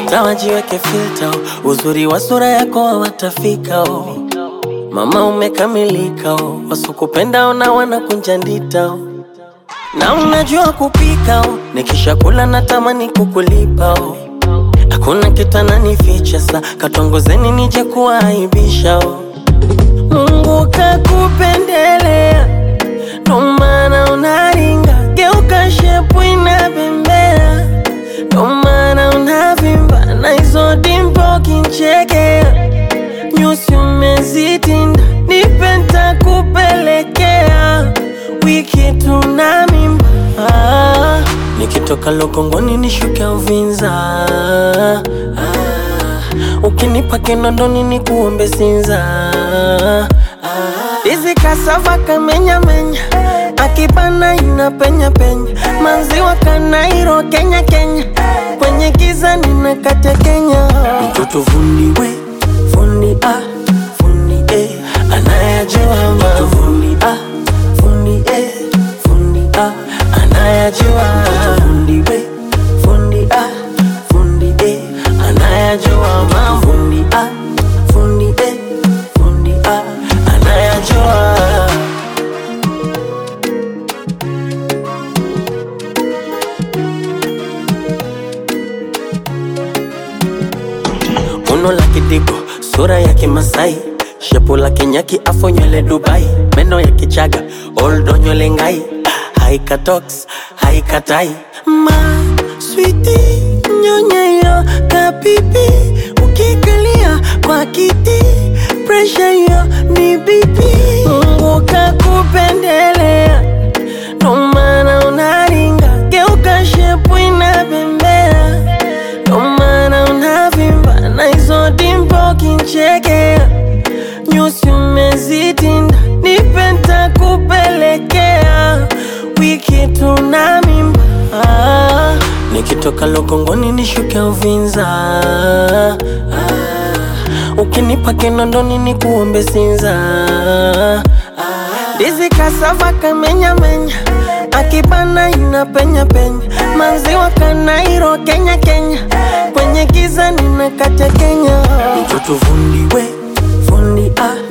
hata wajiweke filter, uzuri wa sura yako hawatafika oh. Mama umekamilika oh. Wasukupenda ona wanakunja ndita oh. Na unajua kupika oh. Nikishakula natamani kukulipa oh. Hakuna kitu ananificha sa katongozeni nije kuaibisha oh. Mungu kakupendelea ndo maana unaringa, geuka shepu inabembea, ndo maana unavimba na hizo dimpo kinchekea, nyusi umezitinda, nipe ntakupelekea, wiki tuna mimba ah, nikitoka Lokongoni nishuke Uvinza ah, ukinipa Kinondoni nikuombe Sinza ah, Izi kasava kamenya menya akibana ina penya penya manziwa kanairo Kenya Kenya kwenye giza nina kate Kenya mtoto fundi we fundi ah fundi eh anayajua mambo fundi ah fundi eh fundi ah anayajua fundi we fundi ah fundi eh anayajua mambo fundi ah fundi eh fundi ah anayajua Uno la kidigo, sura ya kimasai shepu la kinyaki afo nywele Dubai meno ya kichaga oldo nywele ngai haika tox haika tai ma switi nyonyeyo kapipi ukikalia kwa kiti presha yo ni bibi Mungu kakupendelea ndo maana unaringa geuka shepu inabembea ndo maana unavimba na hizo dimpo kinchekea, nyusi umezitinda, nipe ntakupelekea, wiki tuna mimba ah, nikitoka Lokongoni nishuke Uvinza ah, ukinipa Kinondoni nikuombe Sinza ah, ndizi kasava kamenya menya akibana ina penya penya manziwa kanairo Kenya Kenya kwenye giza nina kate Kenya mtoto fundi we fundi ah